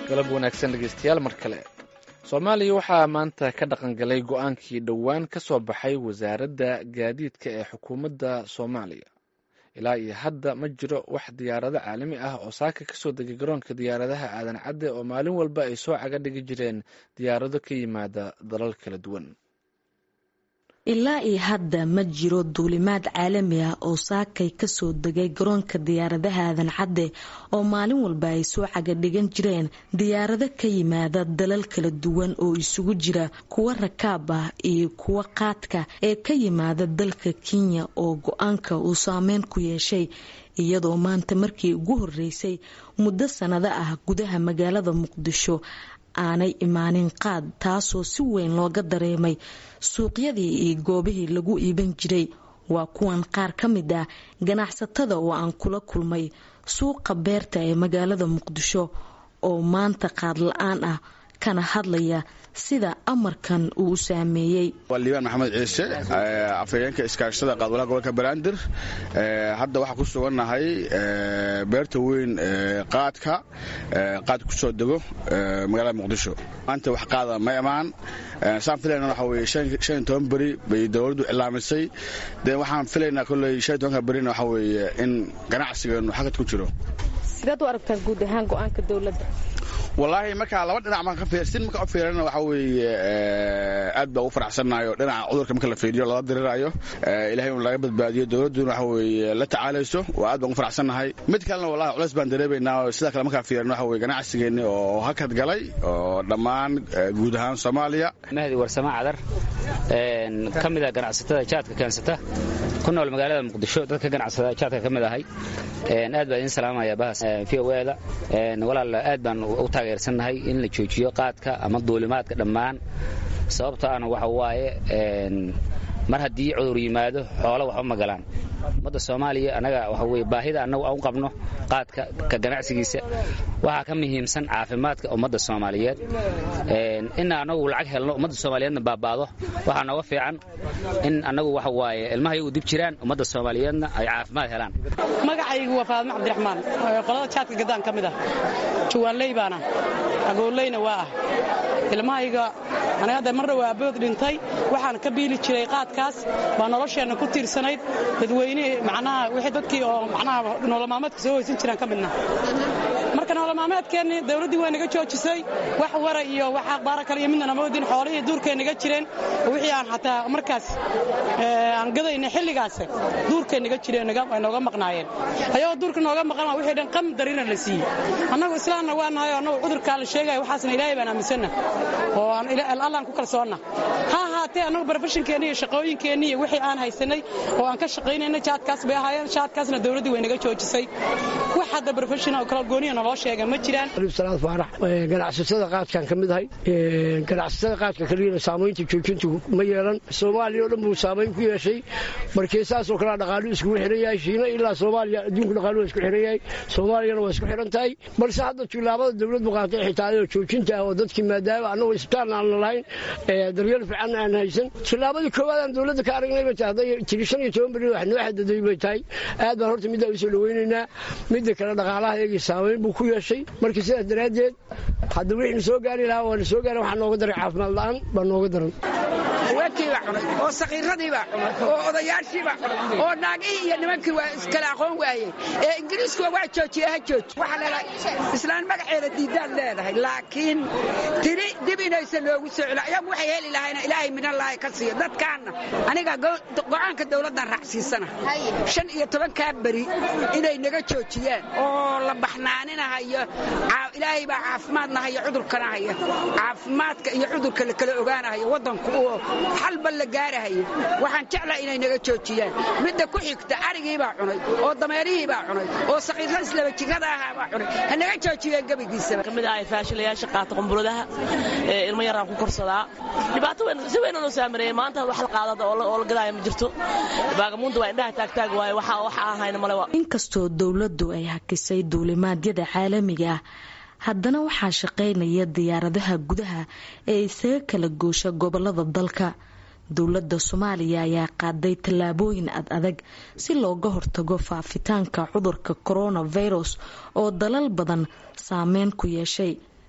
galab wanaagsan dhegeystayaal mar kale soomaaliya waxaa maanta ka dhaqan galay go-aankii dhowaan ka soo baxay wasaaradda gaadiidka ee xukuumadda soomaaliya ilaa iyo hadda ma jiro wax diyaarado caalami ah oo saaka kasoo degay garoonka diyaaradaha aadan cadde oo maalin walba ay soo caga dhigi jireen diyaarado ka yimaada dalal kala duwan ilaa iyo hadda ma jiro duulimaad caalami ah oo saakay kasoo degay garoonka diyaaradaha aadan cadde oo maalin walba ay soo caga dhigan jireen diyaarado ka yimaada dalal kala duwan oo isugu jira kuwa rakaab ah iyo kuwa qaadka ee ka yimaada dalka kenya oo go-aanka uu saameyn ku yeeshay iyadoo maanta markii ugu horeysay muddo sanado ah gudaha magaalada muqdisho aanay imaanin qaad taasoo si weyn looga dareemay suuqyadii iyo goobihii lagu iiban jiray waa kuwan qaar ka mid ah ganacsatada oo aan kula kulmay suuqa beerta ee magaalada muqdisho oo maanta qaad la-aan ah kana hadlaya sida amarkan uu u saameeyey waa liibaan maxamed ciise afhayeenka iskaashada qaadwalaha gobolka banaadir hadda waxaa ku sugannahay beerta weyn qaadka qaad ku soo dego magaalada muqdisho maanta wax qaada ma imaan saan filayna waxa weye shan iyo toban beri bay dowladdu cilaamisay dee waxaan filaynaa kolley shan iyo tobanka berina waxa weeye in ganacsigeenu xagad ku jiro sidaad u aragtaan guud ahaan go-aanka dowladda wallaahi markaa laba dhinac marka sin marka u fiirana waxa weeye aad baa ugu faraxsannahay oo dhinaca cudurka marka la fiiriyo lala diriraayo ilahay inu laga badbaadiyo dowladduna waxa weeye la tacaalayso waa aad baan ugu faraxsannahay mid kalena wallahi culays baan dareemaynaa oo sidaa kale markaa fiirana waxa weye ganacsigeenni oo hakad galay oo dhammaan guud ahaan soomaaliya mahdi warsamo cadar ka mid ah ganacsatada jaadka keensata ku nool magaalada muqdisho dadka ganacsada jaadka ka mid ahay aad baan idin salaamaya bahas v o da walaal aad baan u taageersannahay in la joojiyo qaadka ama duulimaadka dhammaan sababto ana waxa waaye mar haddii cudur yimaado xoolo waxba ma galaan ummadda soomaaliya annaga waxa weye baahida annagu aan u qabno qaadka ka ganacsigiisa waxaa ka muhiimsan caafimaadka ummadda soomaaliyeed in annagu lacag helno ummadda soomaaliyeedna baaba'do waxaa nooga fiican in annagu waxa waaye ilmaha iyagu dib jiraan ummadda soomaaliyeedna ay caafimaad helaan magacaygu waa faadmo cabdiraxmaan qolada jaadka gaddaan ka mid ah jawaanley baana agooleyna waa ah ilmahayga aniga hadda marna waa abood dhintay waxaan ka biili jiray qaadkaas baa nolosheenna ku tiirsanayd dadweynihii macnaha wixii dadkii oo macnaha nololmaalmeedka soo hoysan jiraan ka midna marka nololmaalmeedkeennii dawladdii waa naga joojisay wax wara iyo wax akhbaara kale iyo midna namoodin xoolihii duurkay naga jireen wixii aan xataa markaas aan gadayna xilligaas duurkay naga jireen ay nooga maqnaayeen ayagoo duurka nooga maqan wixii dhan qam darina la siiyey annagu islaamna waa nahay oo annagu cudurkaa la sheegaya waxaasna ilaahay baan aaminsanna oo allaan ku kalsoonna ha ahaatee annagu barofeshinkeenni iyo shaqooyinkeenni iyo wixii aan haysanay oo aan ka shaqaynayna jaadkaas bay ahaayeen jaadkaasna dawladdii way naga joojisay wax hadda barofeshin oo kala gooniya naloo sheega ma jiraan salaad faarax ganacsatada qaadkan ka mid ahay ganacsatada qaadka kaliyana saamaynta joojintu ma yeelan soomaaliya oo dhan buu saamayn ku yeeshay markii saasoo kalea dhaqaalu iskugu xihan yahay shiina ilaa soomaaliya adduunku dhaqaalu waa isku xihan yahay soomaaliyana waa isku xihan tahay balse hadda tilaabada dawladdu qaatay xitaalayoo joojinta ah oo dadkii maadaama annagu isbitaalna aanna lahayn daryeel fiicanna aan haysan tilaabadii koowaad aan dawladda ka aragnay bay tahay hadday tiri shan iyo toban beri wax noo xadaday bay tahay aad baan horta middaa usoo dhawaynaynaa midda kale dhaqaalaha iyagii saamayn buu ku yeeshay marka sidaas daraaddeed hadda wixii na soo gaari lahaa waa na soo gaari waxaa nooga daray caafimaad la'aan baa nooga daran haweenkiibaa cunay oo sakiiradiibaa cunay oo odayaashiibaa cunay oo naagihii iyo nimankii waa iskale aqoon waayey ee ingiriiskuwa waa joojiye ha jooji waxaa leedahay islaan magaceeda diidaad leedahay laakiin tiri dib inaysan loogu soo celo ayagu waxay heli lahayna ilaahay minallaahi ka siiyo dadkaanna aniga go'aanka dawladdan raacsiisana shan iyo tobankaa beri inay naga joojiyaan oo la baxnaaninahayo ilaahay baa caafimaadna haya cudurkana haya caafimaadka iyo cudurka la kala ogaanahayo waddanku oo xalba la gaarahayo waxaan jeclaa inay naga joojiyaan midda ku xigta arigiibaa cunay oo dameerihiibaa cunay oo sakiirada islaba jirada ahaabaa cunay ha naga joojiyeen gebigiisaba kamid ahay faashilayaasha qaata qumbuladaha ee ilmo yaraan ku korsadaa dhibaato weyn si weyn noo saameeyay maanta wax la qaadada oo la gadaaya ma jirto baagamuunta waa indhaha taagtaag waaye waxa waxa ahayna male inkastoo dowladdu ay hakisay duulimaadyada caalamiga ah haddana waxaa shaqaynaya diyaaradaha gudaha ee isaga kala goosha gobolada dalka dowladda soomaaliya ayaa qaaday tallaabooyin ad adag si looga hortago faafitaanka cudurka coronavirus oo dalal badan saameyn ku yeeshay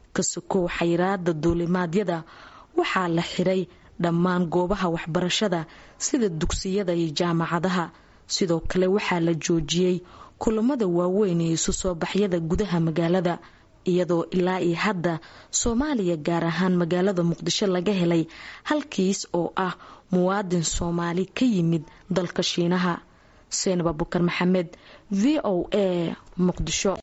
ka sokow xayiraada duulimaadyada waxaa la xiray dhammaan goobaha waxbarashada sida dugsiyada iyo jaamacadaha sidoo kale waxaa la joojiyey kulamada waaweyn iyo isu soo baxyada gudaha magaalada iyadoo ilaa iyo hadda soomaaliya gaar ahaan magaalada muqdisho laga helay halkiis oo ah muwaadin soomaali ka yimid dalka shiinaha seenab abukar maxamed v o a muqdisho